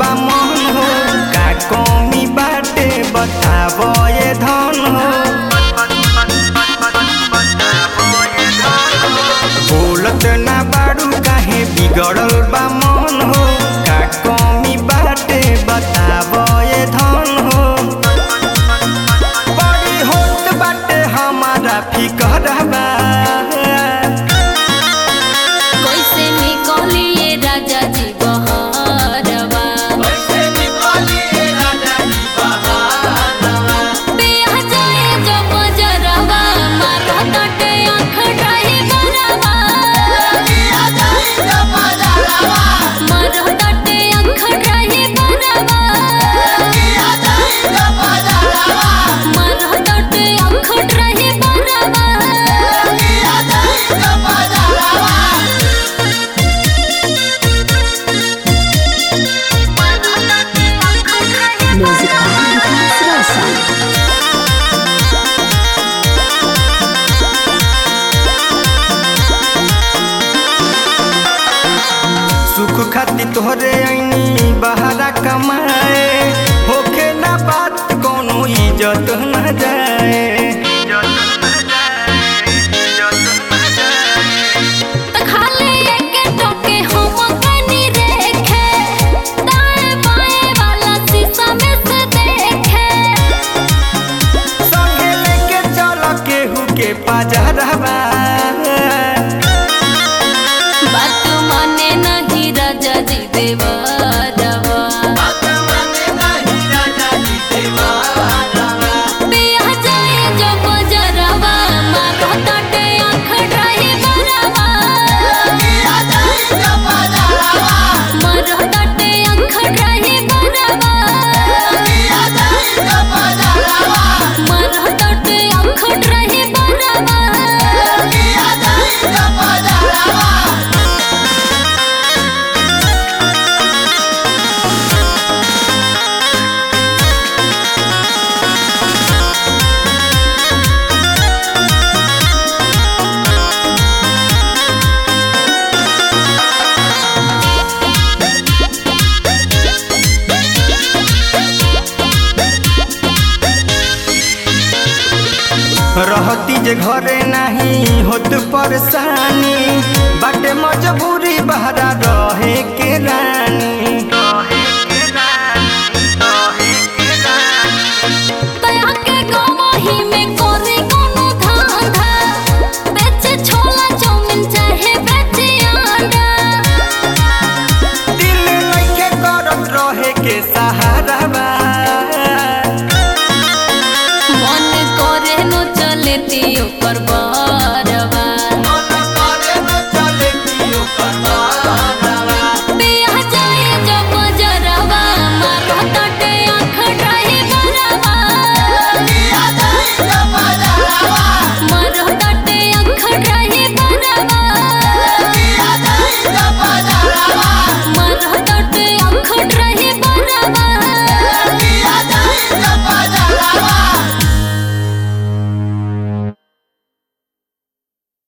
बा मन हो का कमी बाटे बताबो ये धन हो बोलत ना बाड़ू काहे बिगड़ल बा मन हो का कमी बाटे बताबो ये धन हो बड़ी होत बाटे हमारा फिकर बा कैसे निकलिए राजा जी बहरवा बिया जाए जो बजरवा मारो तटे आँख ढाई बरवा मारो तटे आँख ढाई बरवा मारो तटे आँख ढाई बरवा Music by Vikas Roshan. सुख खातिर तोहरे ऐनी बहारा कमाए होखे ना बात कोनो इज्जत न जाए त खाली एके टोके हम कनी रेखे दाएं बाएं वाला शीशा में से देखे संगे लेके चल केहू के पाजरवा बात माने नहीं राजा जी देवरवा बिया जाए जो बजरवा मारो तटे आँख ढाई बरवा मारो तटे आँख ढाई बरवा मारो तटे आँख ढाई बरवा रहती जे घरे नहीं होत परेशानी बाटे मजबूरी बहरा रहे के रानी तया के गवाही में कोरी कोनो धांधा बेचे छोला चाउमीन चाहे बेचे अंडा दिल लइके करत रहे के सहारा